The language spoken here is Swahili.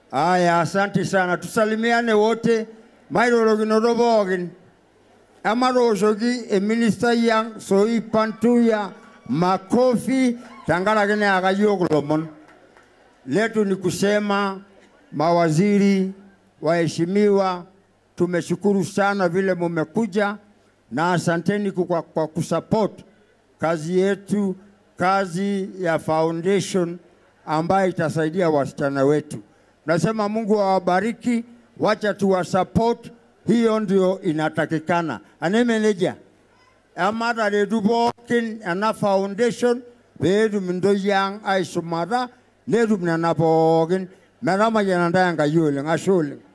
Aya, asante sana, tusalimiane wote mairorokinoto pookin emaatooshoki eminista yang Soi Pantuya makofi tenkaraki neyaka yiok ilomon letu ni kusema mawaziri waheshimiwa, tumeshukuru sana vile mumekuja na asanteni kwa, kwa kusupport kazi yetu, kazi ya foundation ambayo itasaidia wasichana wetu. Nasema Mungu awabariki, wacha tuwasupport, hiyo ndio inatakikana. Anemeneja emataretu pookin ena foundation peetum intoyie ang aisumata netum nena pookin metamayiana ntae Enkai oleng, ashe oleng.